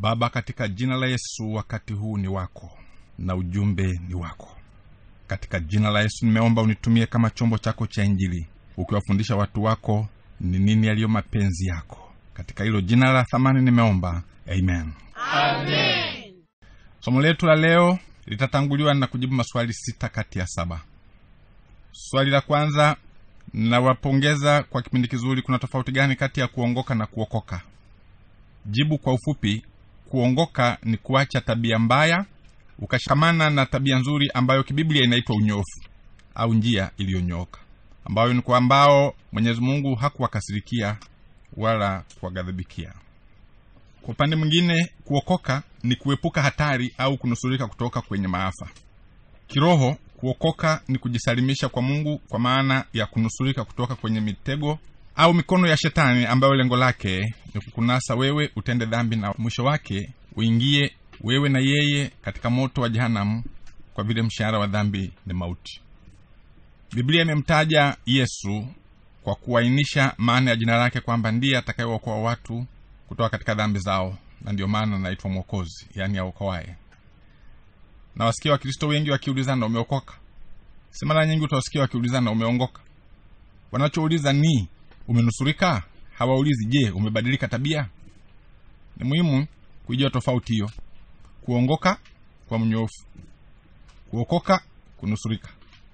baba katika jina la yesu wakati huu ni wako na ujumbe ni wako katika jina la yesu nimeomba unitumie kama chombo chako cha injili ukiwafundisha watu wako ni nini yaliyo mapenzi yako katika hilo jina la thamani nimeomba amen Amen. somo letu la leo litatanguliwa na kujibu maswali sita kati ya saba swali la kwanza nawapongeza kwa kipindi kizuri kuna tofauti gani kati ya kuongoka na kuokoka jibu kwa ufupi kuongoka ni kuacha tabia mbaya ukashikamana na tabia nzuri ambayo kibiblia inaitwa unyofu au njia iliyonyooka ambayo ni kwa ambao mwenyezi mungu hakuwakasirikia wala kuwaghadhibikia kwa upande mwingine kuokoka ni kuepuka hatari au kunusurika kutoka kwenye maafa kiroho kuokoka ni kujisalimisha kwa mungu kwa maana ya kunusurika kutoka kwenye mitego au mikono ya shetani ambayo lengo lake ni kukunasa wewe utende dhambi na mwisho wake uingie wewe na yeye katika moto wa jehanamu kwa vile mshahara wa dhambi ni mauti biblia imemtaja yesu kwa kuainisha maana ya jina lake kwamba ndiye atakayeokoa watu kutoka katika dhambi zao na ndio maana anaitwa mwokozi yaani aokoaye na wasikia wakristo wengi wakiulizana umeokoka si mara nyingi utawasikia wakiulizana umeongoka wanachouliza ni umenusurika hawaulizi je umebadilika tabia ni muhimu kuijua tofauti hiyo kuongoka kwa mnyofu kuokoka kunusurika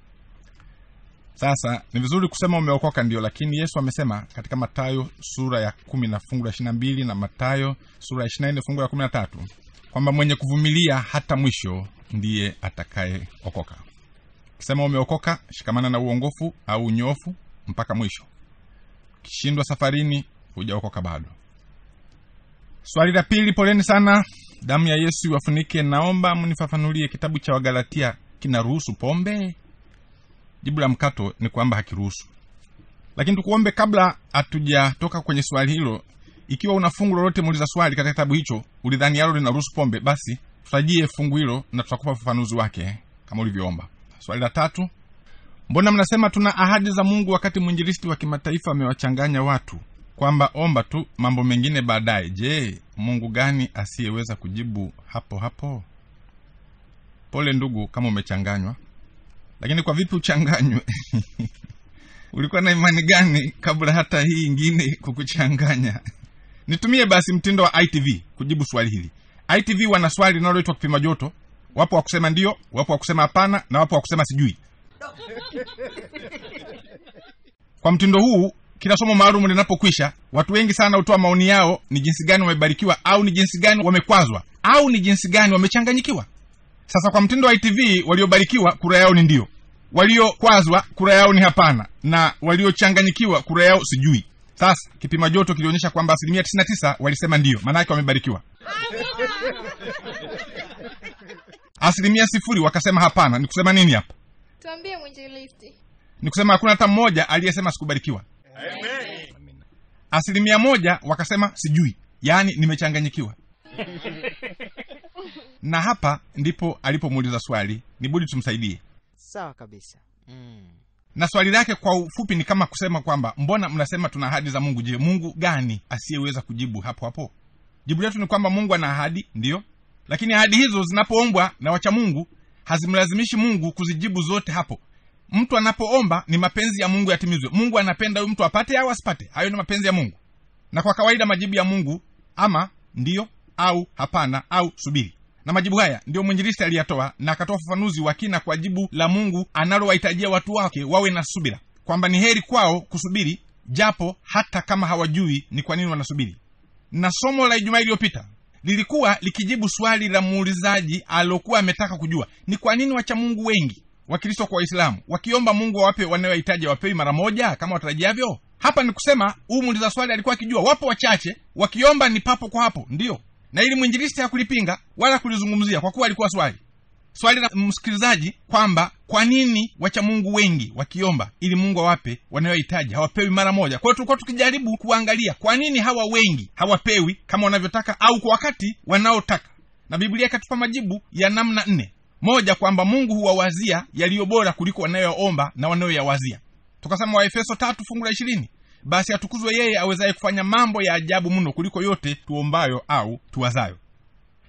sasa ni vizuri kusema umeokoka ndio lakini yesu amesema katika matayo sura ya kumi na fungu la ishiri na mbili na matayo sura ya ishiri na nne fungu la kumi na tatu kwamba mwenye kuvumilia hata mwisho ndiye atakayeokoka ukisema umeokoka shikamana na uongofu au unyofu mpaka mwisho ukishindwa safarini hujaokoka bado swali la pili poleni sana damu ya yesu iwafunike naomba mnifafanulie kitabu cha wagalatia kinaruhusu pombe jibu la mkato ni kwamba hakiruhusu lakini tukuombe kabla hatujatoka kwenye swali hilo ikiwa una fungu lolote muuliza swali katika kitabu hicho ulidhani yalo linaruhusu pombe basi tutajie fungu hilo na tutakupa ufafanuzi wake kama ulivyoomba swali la tatu mbona mnasema tuna ahadi za mungu wakati mwinjilisti wa kimataifa amewachanganya watu kwamba omba tu mambo mengine baadaye je mungu gani asiyeweza kujibu hapo hapo pole ndugu kama umechanganywa lakini kwa vipi uchanganywe ulikuwa na imani gani kabla hata hii ingine kukuchanganya nitumie basi mtindo wa itv kujibu swali hili itv wana swali linaloitwa kupima joto wapo wa kusema ndio wapo wa kusema hapana na wapo wa kusema sijui kwa mtindo huu kila somo maalum linapokwisha watu wengi sana hutoa maoni yao ni jinsi gani wamebarikiwa au ni jinsi gani wamekwazwa au ni jinsi gani wamechanganyikiwa sasa kwa mtindo wa itv waliobarikiwa kura yao ni ndio waliokwazwa kura yao ni hapana na waliochanganyikiwa kura yao sijui sasa kipima joto kilionyesha kwamba asilimia 99 walisema ndio maanake wamebarikiwa asilimia sifuri wakasema hapana ni kusema nini hapa tuambie mwinjilisti ni kusema hakuna hata mmoja aliyesema sikubarikiwa asilimia moja wakasema sijui yaani nimechanganyikiwa na hapa ndipo alipomuuliza swali ni budi tumsaidie sawa kabisa mm. na swali lake kwa ufupi ni kama kusema kwamba mbona mnasema tuna ahadi za mungu je mungu gani asiyeweza kujibu hapo hapo jibu letu ni kwamba mungu ana ahadi ndiyo lakini ahadi hizo zinapoombwa na wacha mungu hazimlazimishi mungu kuzijibu zote hapo mtu anapoomba ni mapenzi ya mungu yatimizwe mungu anapenda huyu mtu apate au asipate hayo ni mapenzi ya mungu na kwa kawaida majibu ya mungu ama ndiyo au hapana au subiri na majibu haya ndiyo mwinjilisti aliyatoa na akatoa ufafanuzi wa kina kwa jibu la mungu analowahitajia watu wake wawe na subira kwamba ni heri kwao kusubiri japo hata kama hawajui ni kwa nini wanasubiri na somo la ijumaa iliyopita lilikuwa likijibu swali la muulizaji aliokuwa ametaka kujua ni kwa nini wacha mungu wengi wakristo kwa waislamu wakiomba mungu awape wanayohitaji wapewi mara moja kama watarajiavyo hapa ni kusema huu muuliza swali alikuwa akijua wapo wachache wakiomba ni papo kwa hapo ndiyo na ili mwinjilisti hakulipinga wala kulizungumzia kwa kuwa alikuwa swali swali la msikilizaji kwamba kwa nini wacha mungu wengi wakiomba ili mungu awape wanayohitaji hawapewi mara moja kwa hiyo tulikuwa tukijaribu kuangalia kwa nini hawa wengi hawapewi kama wanavyotaka au kwa wakati wanaotaka na biblia ikatupa majibu ya namna nne moja kwamba mungu huwawazia yaliyo bora kuliko wanayoomba na wanayoyawazia tukasema waefeso tatu fungu la ishirini basi atukuzwe yeye awezaye kufanya mambo ya ajabu mno kuliko yote tuombayo au tuwazayo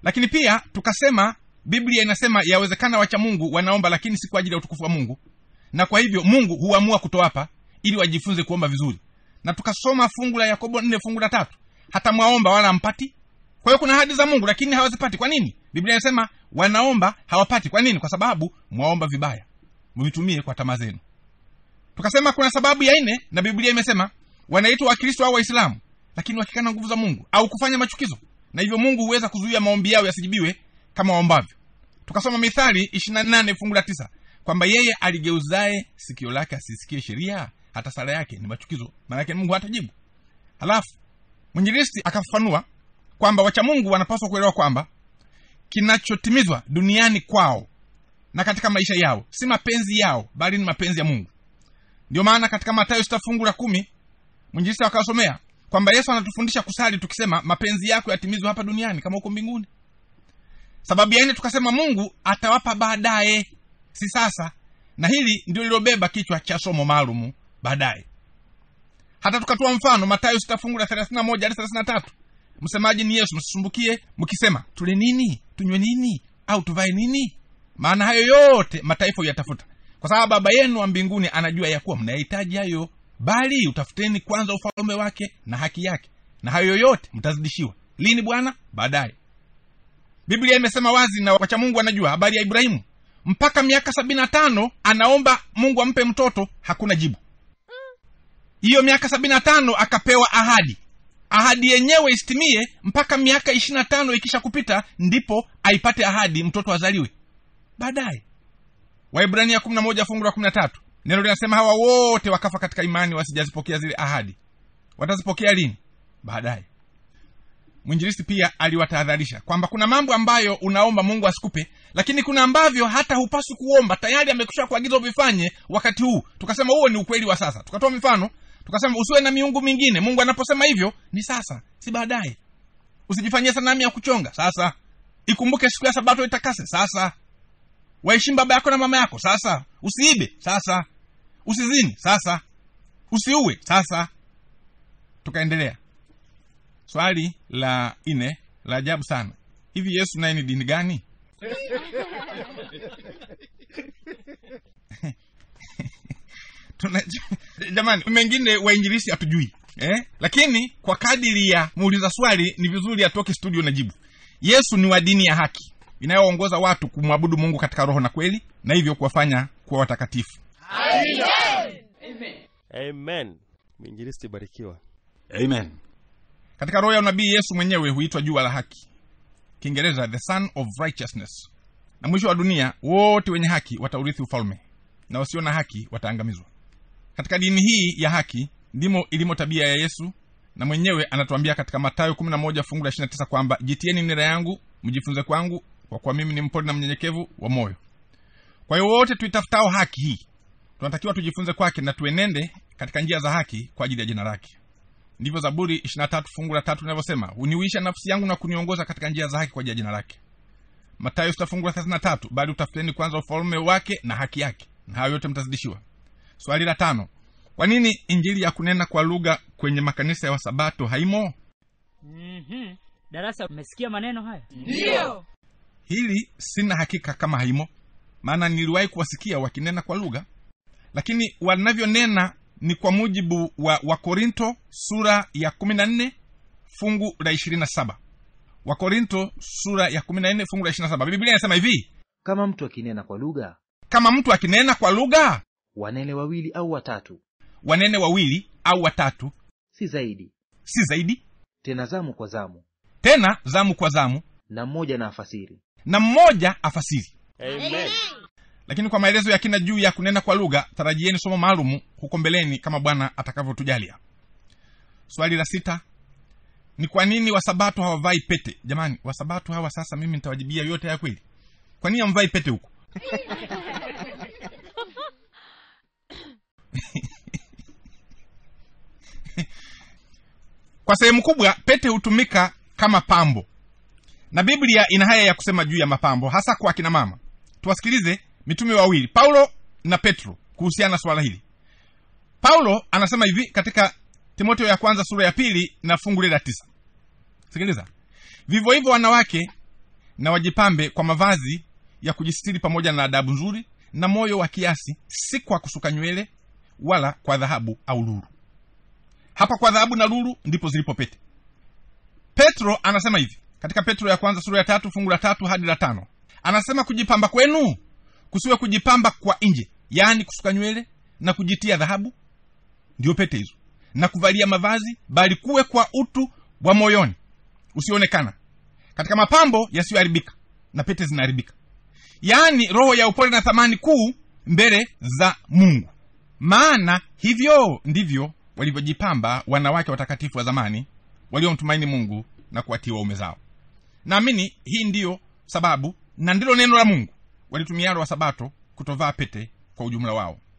lakini pia tukasema biblia inasema yawezekana wacha mungu wanaomba lakini si kwa ajili ya utukufu wa mungu na kwa hivyo mungu huamua kutowapa ili wajifunze kuomba vizuri na tukasoma fungu la yakobo nne fungu la tatu hata mwaomba wala hampati kwa hiyo kuna ahadi za mungu lakini hawazipati kwa nini biblia inasema wanaomba hawapati kwa nini kwa sababu mwaomba vibaya mvitumie kwa tamaa zenu tukasema kuna sababu ya nne na biblia imesema wanaitwa wakristo au waislamu lakini wakikana nguvu za mungu au kufanya machukizo na hivyo mungu huweza kuzuia maombi yao yasijibiwe kama waombavyo tukasoma mithali 28 fungu la tisa kwamba yeye aligeuzaye sikio lake asisikie sheria hata sala yake ni machukizo maanake mungu hatajibu halafu mwinjilisti akafafanua kwamba wacha mungu wanapaswa kuelewa kwamba kinachotimizwa duniani kwao na katika maisha yao si mapenzi yao bali ni mapenzi ya mungu ndio maana katika matayo sita fungu la kumi mwinjilisti akawasomea kwamba yesu anatufundisha kusali tukisema mapenzi yako yatimizwe hapa duniani kama huko mbinguni sababu ya nne tukasema mungu atawapa baadaye si sasa na hili ndio lilobeba kichwa cha somo maalumu baadaye hata tukatoa mfano matayo sita fungu la thelathini na moja hadi thelathini na tatu msemaji ni yesu msisumbukie mkisema tule nini tunywe nini au tuvae nini maana hayo yote mataifa huyatafuta kwa sababu baba yenu wa mbinguni anajua ya kuwa mnayahitaji hayo bali utafuteni kwanza ufalume wake na haki yake na hayo yote mtazidishiwa lini bwana baadaye biblia imesema wazi na wacha mungu anajua habari ya ibrahimu mpaka miaka sabini na tano anaomba mungu ampe mtoto hakuna jibu hiyo miaka sabini na tano akapewa ahadi ahadi yenyewe isitimie mpaka miaka ishiri na tano ikisha kupita ndipo aipate ahadi mtoto azaliwe baadaye waibrania kumi na moja fungu la kumi na tatu neno linasema hawa wote wakafa katika imani wasijazipokea zile ahadi watazipokea lini baadaye mwinjilisti pia aliwatahadharisha kwamba kuna mambo ambayo unaomba mungu asikupe lakini kuna ambavyo hata hupaswi kuomba tayari amekusha kuagiza uvifanye wakati huu tukasema huo ni ukweli wa sasa tukatoa mifano tukasema usiwe na miungu mingine mungu anaposema hivyo ni sasa si baadaye usijifanyie sanamu ya kuchonga sasa ikumbuke siku ya sabato itakase sasa waheshimu baba yako na mama yako sasa usiibe sasa usizini sasa usiue sasa tukaendelea swali la ine la ajabu sana hivi yesu naye ni dini gani Tuna, jamani mengine wainjilisi hatujui eh? lakini kwa kadiri ya muuliza swali ni vizuri atoke studio na jibu yesu ni wa dini ya haki inayoongoza watu kumwabudu mungu katika roho na kweli na hivyo kuwafanya kuwa watakatifu amen mwinjilisti barikiwa Amen. katika roho ya unabii yesu mwenyewe huitwa jua la haki kiingereza the son of righteousness na mwisho wa dunia wote wenye haki wataurithi ufalme na wasio na haki wataangamizwa katika dini hii ya haki ndimo ilimo tabia ya yesu na mwenyewe anatuambia katika matayo 11 fungu la 29 kwamba jitieni nira yangu mjifunze kwangu kwa kuwa mimi ni mpole na mnyenyekevu wa moyo kwa hiyo wote tuitafutao haki hii tunatakiwa tujifunze kwake na tuenende katika njia za haki kwa ajili ya jina lake ndivyo zaburi 23 fungu la tatu linavyosema uniuisha nafsi yangu na kuniongoza katika njia za haki kwa ajili ya jina lake matayo sita fungu la 33 bali utafuteni kwanza ufalme wake na haki yake na hayo yote mtazidishiwa swali la tano kwa nini injili ya kunena kwa lugha kwenye makanisa ya wasabato haimo Mhm. Darasa, umesikia maneno haya? Ndio. hili sina hakika kama haimo maana niliwahi kuwasikia wakinena kwa lugha lakini wanavyonena ni kwa mujibu wa wakorinto sura ya 14 fungu la 27 wakorinto sura ya 14 fungu la 27 biblia inasema hivi kama mtu akinena kwa lugha kama mtu akinena kwa lugha wanene wawili au watatu wanene wawili au watatu si zaidi si zaidi tena zamu kwa zamu tena zamu kwa zamu na mmoja na afasiri na mmoja afasiri amen lakini kwa maelezo ya kina juu ya kunena kwa lugha tarajieni somo maalumu huko mbeleni kama bwana atakavyotujalia swali la sita ni kwa nini wasabato hawavai pete jamani wasabato hawa sasa mimi nitawajibia yote ya kweli kwa nini hamvai pete huko kwa sehemu kubwa pete hutumika kama pambo na biblia ina haya ya kusema juu ya mapambo hasa kwa akina mama tuwasikilize mitume wawili paulo na petro kuhusiana na swala hili paulo anasema hivi katika timoteo ya kwanza sura ya pili na fungu lile la tisa sikiliza vivyo hivyo wanawake na wajipambe kwa mavazi ya kujistiri pamoja na adabu nzuri na moyo wa kiasi si kwa kusuka nywele wala kwa dhahabu au lulu hapa kwa dhahabu na lulu ndipo zilipo pete petro anasema hivi katika petro ya kwanza sura ya tatu fungu la tatu hadi la tano anasema kujipamba kwenu kusiwe kujipamba kwa nje yaani kusuka nywele na kujitia dhahabu ndio pete hizo na kuvalia mavazi bali kuwe kwa utu wa moyoni usionekana katika mapambo yasiyoharibika na pete zinaharibika yaani roho ya upole na thamani kuu mbele za mungu maana hivyo ndivyo walivyojipamba wanawake watakatifu wa zamani waliomtumaini mungu na kuwatia waume zao naamini hii ndiyo sababu na ndilo neno la mungu walitumialo wa sabato kutovaa pete kwa ujumla wao